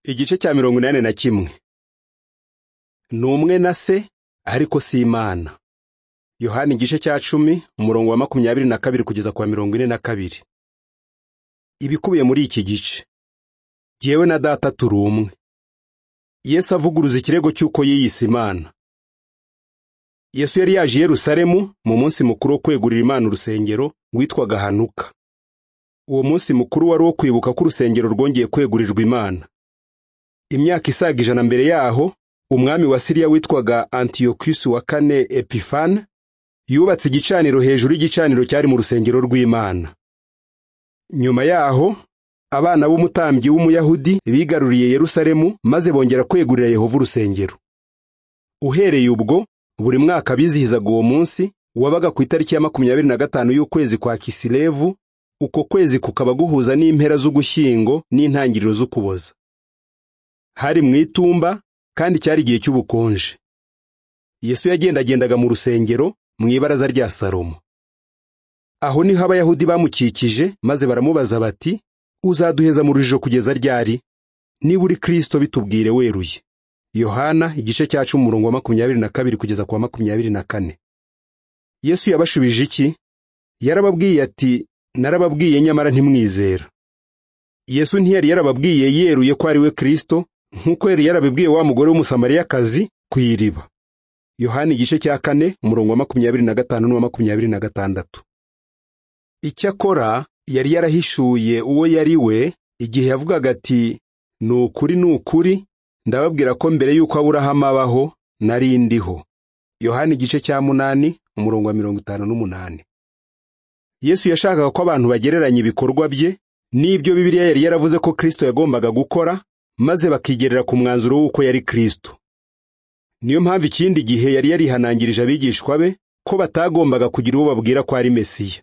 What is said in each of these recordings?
igice cya mirongo inani na kimwe ni umwe na se ariko si imana yohani igice cya cumi umurongo wa makumyabiri na kabiri kugeza ku wa mirongo ine na kabiri ibikubiye muri iki gice jyewe na data turi umwe yesu avuguruza ikirego cy'uko yiyise imana yesu yari yaje i yerusalemu mu munsi mukuru wo kwegurira imana urusengero witwaga hanuka uwo munsi mukuru wari uwo kwibuka ko urusengero rwongeye kwegurirwa imana imyaka isaga ijana mbere yaho umwami wa siriya witwaga antiyokusi wa kane epifan yubatse igicaniro hejuru y'igicaniro cyari mu rusengero rw'imana nyuma yaho abana b'umutambyi w'umuyahudi bigaruriye yerusalemu maze bongera kwegurira yehova urusengero uhereye ubwo buri mwaka bizihizaga uwo munsi wabaga ku itariki ya makumyabiri na gatanu y'ukwezi kwa kisilevu uko kwezi kukaba guhuza n'impera z'ugushyingo n'intangiriro z'ukuboza hari mu itumba kandi cyari igihe cy'ubukonje yesu yagendagendaga mu rusengero mu ibaraza rya salomo aho niho abayahudi bamukikije maze baramubaza bati uzaduheza mu rujijo kugeza ryari niba uri kirisito bitubwire weruye yohana igice cya cumi umurongo wa makumyabiri na kabiri kugeza ku wa makumyabiri na kane yesu yabashubije iki yarababwiye ati narababwiye nyamara ntimwizera yesu ntiyari yarababwiye yeruye ko ari we kirisito nk'uko yari yarabibwiye wa mugore w'umusamariyakazi ku iriba yohani igice cya kane umurongo wa makumyabiri na gatanu n'uwa makumyabiri na gatandatu icyakora yari yarahishuye uwo yari we igihe yavugaga ati ni ukuri ni ukuri ndababwira ko mbere y'uko aburahamu abaho nari ndiho yohani igice cya munani umurongo wa mirongo itanu n'umunani yesu yashakaga ko abantu bagereranya ibikorwa bye n'ibyo bibiliya yari yaravuze ko kirisito yagombaga gukora maze bakigerera ku mwanzuro w'uko yari kirisito niyo mpamvu ikindi gihe yari yarihanangirije abigishwa be ko batagombaga kugira uwo babwira ko ari mesiya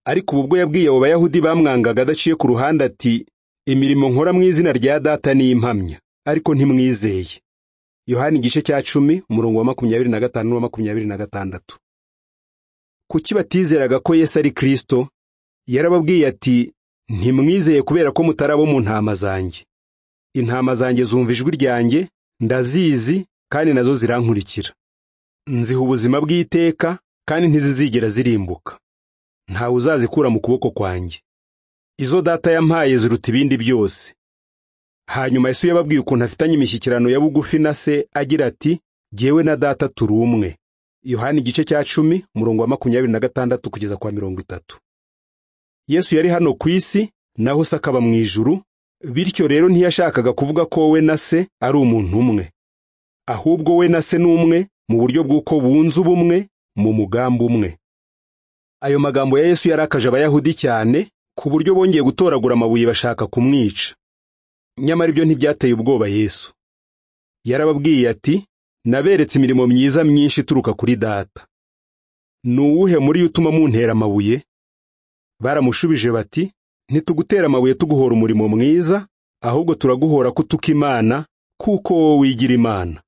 ariko ubu bwo yabwiye abo bayahudi bamwangaga adaciye ku ruhande ati imirimo nkora mu izina rya data ni impamya ariko ntimwizeye yohani igice cya cumi umurongo wa makumyabiri na gatanu n'uwa makumyabiri na gatandatu kuki batizeraga ko yesu ari kirisito yarababwiye ati ntimwizeye kubera ko mutari abo mu ntama zanjye intama zanjye zumva ijwi ryanjye ndazizi kandi nazo zirankurikira nziha ubuzima bw'iteka kandi ntizizigera zirimbuka ntawe uzazikura mu kuboko kwanjye izo data yampaye ziruta ibindi byose hanyuma yesu yababwiye ukuntu afitanye imishyikirano ya bugufi na se agira ati jyewe na data turi umwe yohani igice cya cumi umurongo wa makumyabiri na gatandatu kugeza kwa mirongo itatu yesu yari hano ku isi naho se akaba mu ijuru bityo rero ntiyashakaga kuvuga ko we na se ari umuntu umwe ahubwo we na se ni umwe mu buryo bw'uko bunze ubumwe mu mugambi umwe ayo magambo ya yesu yarakaje abayahudi cyane ku buryo bongeye gutoragura amabuye bashaka kumwica nyamara ibyo ntibyateye ubwoba yesu yarababwiye ati naberetse imirimo myiza myinshi ituruka kuri data ni uwuhe muri yo utuma muntera amabuye baramushubije bati ntitugutera amabuye tuguhora umurimo mwiza ahubwo turaguhora kutuka imana kuko wowe wigira imana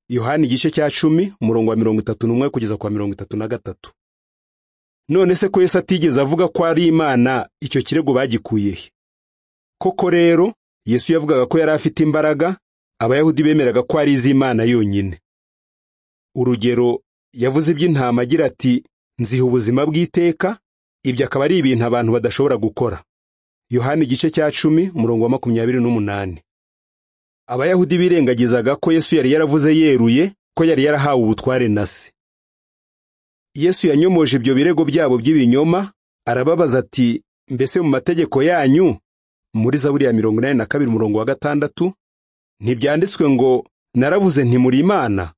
yohani igice cya cumi umurongo wa mirongo itatu n'umwe kugeza kwa mirongo itatu na gatatu none se ko yesu atigeze avuga ko ari imana icyo kirego bagikuye he koko rero yesu yavugaga ko yari afite imbaraga abayahudi bemeraga ko ari iz'imana yonyine urugero yavuze iby'intama agira ati nziha ubuzima bw'iteka ibyo akaba ari ibintu abantu badashobora gukora yohani igice cya cumi umurongo wa makumyabiri n'umunani abayahudi birengagizaga ko yesu yari yaravuze yeruye ko yari yarahawe ubutware na se yesu yanyomoje ibyo birego byabo by'ibinyoma arababaza ati mbese mu mategeko yanyu muri zaburi ya mirongo inani na kabiri umurongo wa gatandatu ntibyanditswe ngo naravuze nti muri imana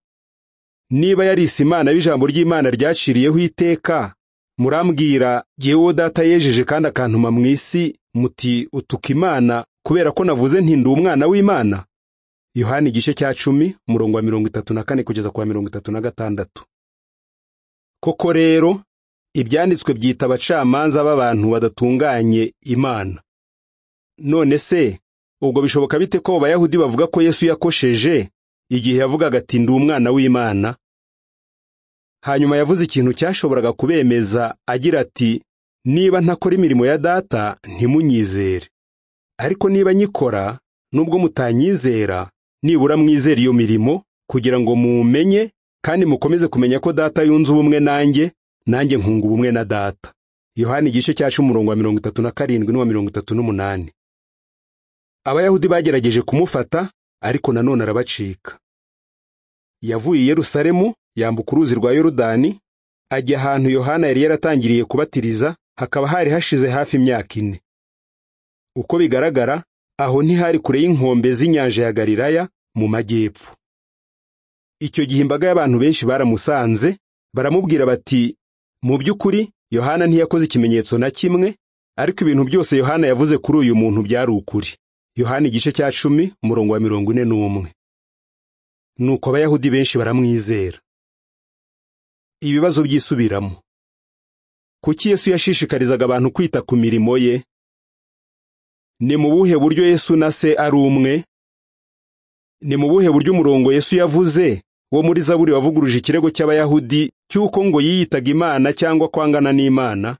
niba yarisi imana abo ijambo ry'imana ryaciriyeho iteka murambwira jyewe data yejeje kandi akantuma mu isi muti utuka imana kubera ko navuze nti ndi umwana w'imana yohani igice cya cumi umurongo wa mirongo itatu na kane kugeza ku wa mirongo itatu na gatandatu koko rero ibyanditswe byita abacamanza b'abantu badatunganye imana none se ubwo bishoboka bite ko bayahudi bavuga ko yesu yakosheje igihe yavugaga ati ndi umwana w'imana hanyuma yavuze ikintu cyashoboraga kubemeza agira ati niba ntakora imirimo ya data ntimunyizere ariko niba nyikora nubwo mutanyizera nibura mwizera iyo mirimo kugira ngo mumenye kandi mukomeze kumenya ko data yunze ubumwe nanjye nanjye nkunga ubumwe na data yohani igice cyacu umurongo wa mirongo itatu na karindwi n'uwa mirongo itatu n'umunani abayahudi bagerageje kumufata ariko nanone arabacika yavuye i yerusalemu yambuka uruzi rwa yorudani ajya ahantu yohana yari yaratangiriye kubatiriza hakaba hari hashize hafi imyaka ine uko bigaragara aho ntihari kure y'inkombe z'inyanja ya galilaya mu majyepfo icyo gihe imbaga y'abantu benshi baramusanze baramubwira bati mu by'ukuri yohana ntiyakoze ikimenyetso na kimwe ariko ibintu byose yohana yavuze kuri uyu muntu byari ukuri yohana igice cya cumi umurongo wa mirongo ine n'umwe nuko abayahudi benshi baramwizera ibibazo byisubiramo kuki yesu yashishikarizaga abantu kwita ku mirimo ye ni mu buhe buryo yesu na se ari umwe ni mu buhe buryo umurongo yesu yavuze wo muri zaburi wavuguruje ikirego cy'abayahudi cy'uko ngo yiyitaga imana cyangwa kwangana n'imana